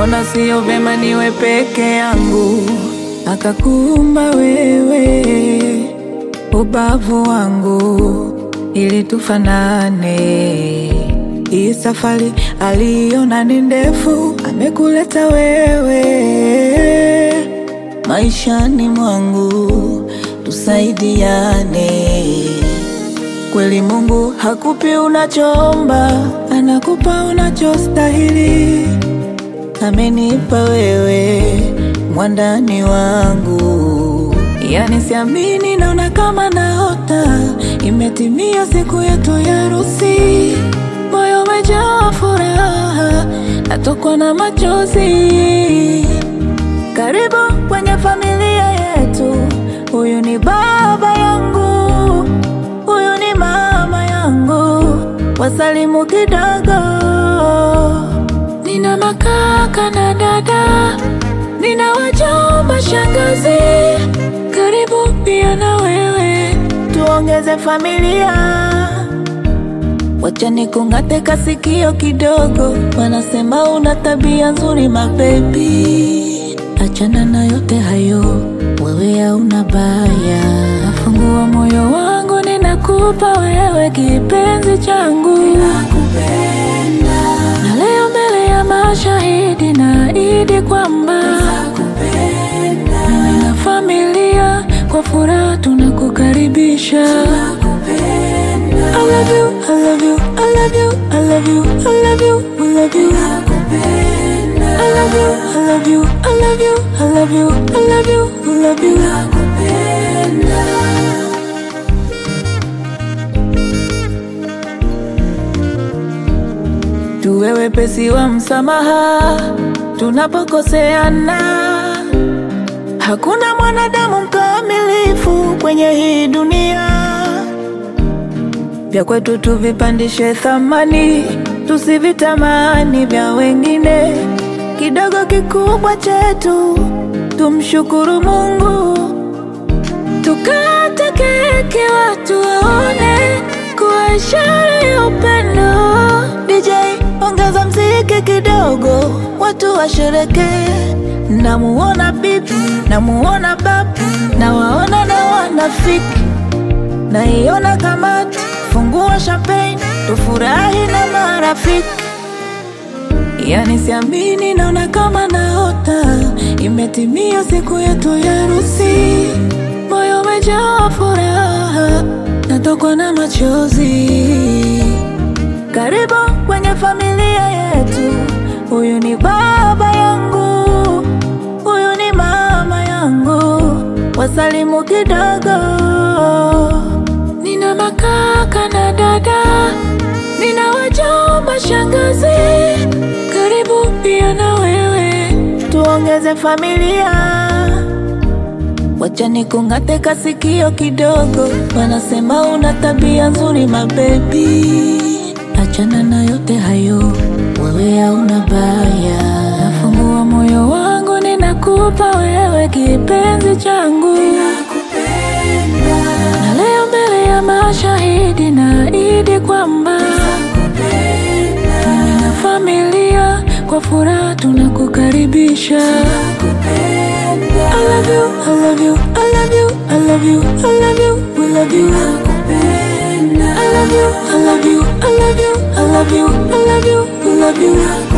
kaona sio vema niwe peke yangu, akakuumba wewe ubavu wangu ili tufanane. Hii safari aliona ni ndefu, amekuleta wewe maishani mwangu, tusaidiane. Kweli Mungu hakupi unachoomba, anakupa unachostahili. Amenipa wewe mwandani wangu, yani siamini, naona kama naota. Imetimia siku yetu ya harusi, moyo umejaa furaha, natokwa na machozi. Karibu kwenye familia yetu, huyu ni baba yangu, huyu ni mama yangu, wasalimu kidogo. Nina makaka na dada, nina wajomba, shangazi, karibu pia na wewe, tuongeze familia. Wacha nikung'ate kasikio kidogo, wanasema una tabia nzuri mabebi. Achana na yote hayo, wewe hauna baya. Nafungua moyo wangu, ninakupa wewe kipenzi changu, na leo mbele ya mashahidi naahidi kwamba mimi na familia kwa furaha tunakukaribisha. I love you, I love you, I love you, I love you, I love you, we love you. I love you, I love you, I love you, I love you, I love you, we love you. Tuwe wepesi wa msamaha tunapokoseana. Hakuna mwanadamu mkamilifu kwenye hii dunia. Vya kwetu tuvipandishe thamani, tusivitamani vya wengine. Kidogo kikubwa chetu, tumshukuru Mungu. Tukate keki watu waone kuwa ishara ya upendo. DJ ongeza mziki kidogo, watu washerekee. Namuona bibi, namuona babu, nawaona na wanafiki, naiona kamati, fungua champagne, tufurahi na marafiki. Yani siamini, naona kama naota, imetimia siku yetu ya harusi, moyo umejaa furaha, natokwa na machozi. Karibu kwenye familia yetu, huyu ni baba yangu, huyu ni mama yangu, wasalimu kidogo. Nina makaka na dada, nina wajomba, shangazi, karibu pia na wewe, tuongeze familia. Wacha nikung'ate kasikio kidogo, wanasema una tabia nzuri mabebi. Achana na yote hayo, wewe hauna baya. Nafungua moyo wangu, ninakupa wewe kipenzi changu, na leo mbele ya mashahidi naahidi kwamba mimi na familia kwa furaha tunakukaribisha. I love you, I love you, I love you, I love you, I love you, we love you. I love you, I love you, I love you, I love you, I love you, we love you.